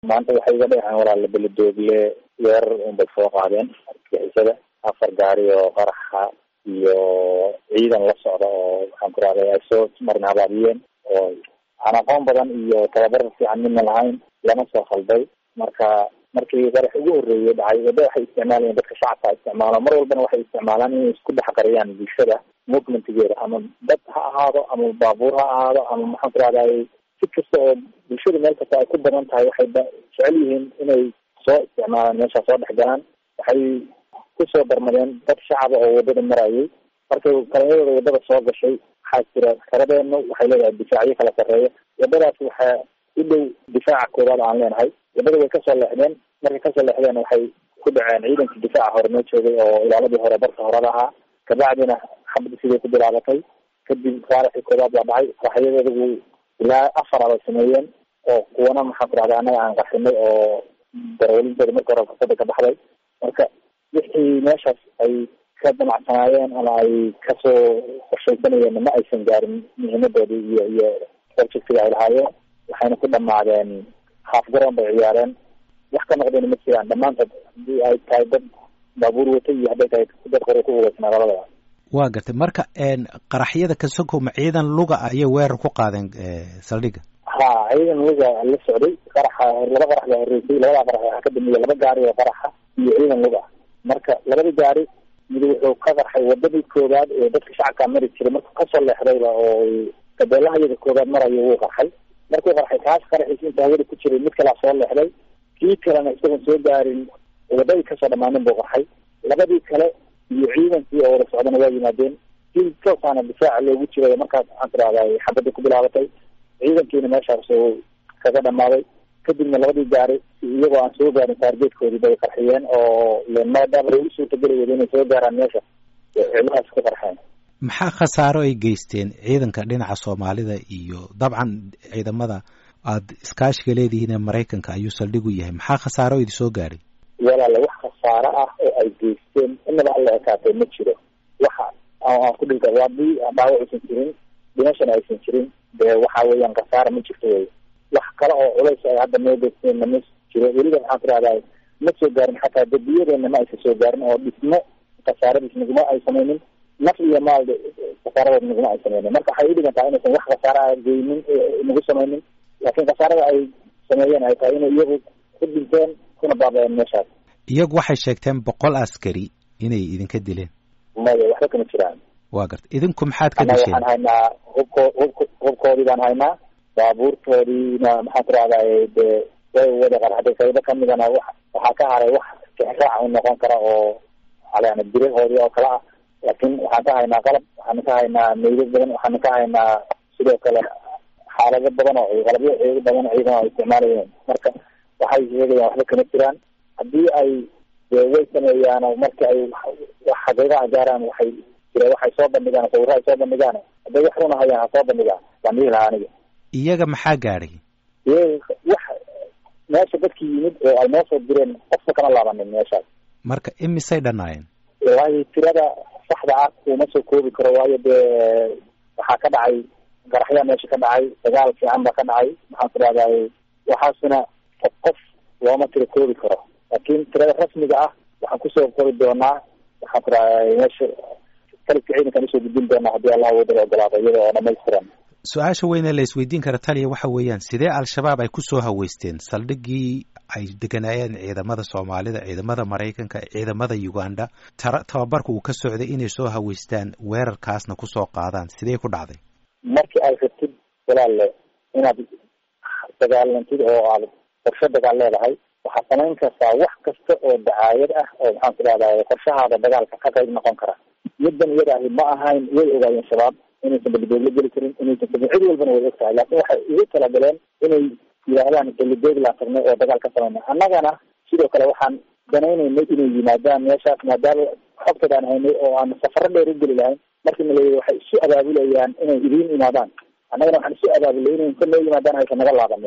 maanta waxay iga dheheen walaala beledoogle weerar unbay soo qaadeen argixisada afar gaari oo qaraxa iyo ciidan la socda oo waxaan ku rahday ay soo marin habaabiyeen oo aan aqoon badan iyo tababar fiican midna lahayn lama soo khalday marka markii qarax ugu horreeyay dhacay wadda waxay isticmaalayeen dadka shacabka isticmaalo mar walbana waxay isticmaalaan inay isku dhex qariyaan bulshada movementigeeda ama dad ha ahaado ama baabuur ha ahaado ama maxaan ku rahday si kasta oo bulshada meel kasta ay ku badan tahay waxay jecel yihiin inay soo isticmaalaan meesha soo dhex galaan waxay kusoo darmadeen dad shacaba oo wadada marayay markay kalinyadooda wadada soo gashay waxaa jira karadeenu waxay leedahay difaacyo kala sarreeya wadadaas waxaa u dhow difaaca koowaad aan leenahay wadada way kasoo leexdeen markay kasoo leexdeen waxay ku dhaceen ciidankii difaaca hore noo joogay oo ilaaladii hore barka horada ahaa kabacdina xabadi siday ku bilaabatay kadib faaraxii koowaad baa dhacay qaraxyadeedagu ilaa afar abay sameeyeen oo kuwana maxaan ku rahda annaga aan qarxinay oo darawalintooda marka hore fursada ka baxday marka wixii meeshaas ay ka damacsanaayeen ama ay kasoo qorshaysanayeen ma aysan gaarin muhiimadoodii iyo iyo projectiga ay lahaayeen waxayna ku dhamaadeen haaf garoon bay ciyaareen wax ka noqdeen ma jiraan dhammaantood hadii ay tahay dad baabuur watay iyo hadday tahay dad qore ku ugeysnaa labadaba waa gartay marka qaraxyada kasoko ma ciidan luga ayay weerar ku qaadeen saldhigga ha ciidan luga la socday qaraxa laba qarax baa horreysay labada qarax waxaa ka dambeeyay laba gaari oo qaraxa iyo ciidan luga marka labadii gaari mid wuxuu ka qarxay wadadii koowaad ee dadka shacabkaa mari jiray markuu kasoo leexdayba oo gabeelaha iyada koowaad marayo wuu qarxay markuu qarxay kaas qaraxiis inta hawada ku jiray mid kalaa soo leexday kii kalena isagoon soo gaarin wadadii kasoo dhamaanin buu qarxay labadii kale iyo ciidankii oo wada socdana waa yimaadeen si toosaana difaaca loogu jiray markaas waxaan tirahday xabadii ku bilaabatay ciidankiina meeshaas uu kaga dhamaaday kadibna labadii gaari iyagoo aan soo gaarin taargeedkoodii bay qarxiyeen oo maadaama lagu suurtageli wada inay soo gaaraan meesha ciladaas ku qarxeen maxaa khasaaro ay geysteen ciidanka dhinaca soomaalida iyo dabcan ciidamada aada iskaashiga leedihiin ee maraykanka ayuu saldhigu yahay maxaa khasaaro idi soo gaadhay walaala wax khasaaro ah oo ay geysteen inaba alla ekaatay ma jiro waxa aan ku dhihi karo haddii dhaawac aysan jirin dhimashana aysan jirin dee waxa weeyaan khasaara ma jirto wey wax kale oo culays ay hadda noo geysteenna ma jiro weliba waxaan ku rahdaa ma soo gaarin xataa debiyadeena ma aysan soo gaarin oo dhismo khasaaradiis naguma ay samaynin naf iyo maal khasaaradood naguma ay samaynin marka waxay udhigan tahay inaysan wax khasaara a geynin nagu samaynin laakiin khasaarada ay sameeyeen ay tahay inay iyagu ku dhinteen kuna baaba-een meeshaas iyagu waxay sheegteen boqol askari inay idinka dileen maya waxba kama jiraan waa garta idinku maxaad ka annaga disheen waxaan haynaa hubko hubk hubkoodii baan haynaa baabuurtoodiina maxaan ku rahdaye dee way wada qarxaday qaybo kamidana wa waxaa ka haray wax tixraac u noqon kara oo yani birahoodii oo kale ah laakiin waxaan ka haynaa qalab waxaan ka haynaa meydad badan waxaan ka haynaa sidoo kale xaalado badan oo qalabyo eego badan oo ciidan ay isticmaalayeen marka waxay sheegayaan waxba kama jiraan haddii ay dee way sameeyaan marki ay wax xaqiiqaha gaaraan waxay jira waxay soo bandhigaan sawirro ay soo bandhigaan hadday wax runa hayaan ha soo bandhigaan baan dhihi lahaa aniga iyaga maxaa gaadhay iyaga wax meesha dadki yimid oo ay noo soo direen qofka kama laabanin meeshaas marka imisay dhannaayeen waayo tirada saxda ah uma soo koobi karo waayo dee waxaa ka dhacay garaxyaa meesha ka dhacay dagaal fiican baa ka dhacay maxaan ku rahday waxaasina qof qof looma tiro koobi karo laakiin tirada rasmiga ah waxaan kusoo qori doonaa waxaan ku rahday meesha kalibka ciidankaan usoo gudbin doonaa haddii allah wadala ogolaado iyada oo dhamaystiran su-aasha weyne la isweydiin kara taliya waxa weeyaan sidee al-shabaab ay ku soo haweysteen saldhiggii ay deganaayeen ciidamada soomaalida ciidamada maraykanka ciidamada uganda tara tababarka uu ka socday inay soo haweystaan weerarkaasna kusoo qaadaan sidee ku dhacday markii ay rabtid walaalle inaad dagaalantid oo aad qorshe dagaal leedahay waxaad samayn kartaa wax kasta oo dacaayad ah oo maxaan ku rahday qorshahaada dagaalka ka qayb noqon kara middan iyada ahi ma ahayn way ogaayeen shabaab inaysan belidoogla geli karin inaysan sabin cid walbana way og tahay laakin waxay ugu talagaleen inay yidhaahdaan belidooglaan tagnay oo dagaal ka samayna annagana sidoo kale waxaan danaynaynay inay yimaadaan meeshaas maadaama xogtad aan haynay oo aan safaro dheer u geli lahayn markii na leeyahy waxay isu abaabulayaan inay idiin imaadaan annagana waxaan isu abaabulay inay ka noo yimaadaan aysan naga laabanin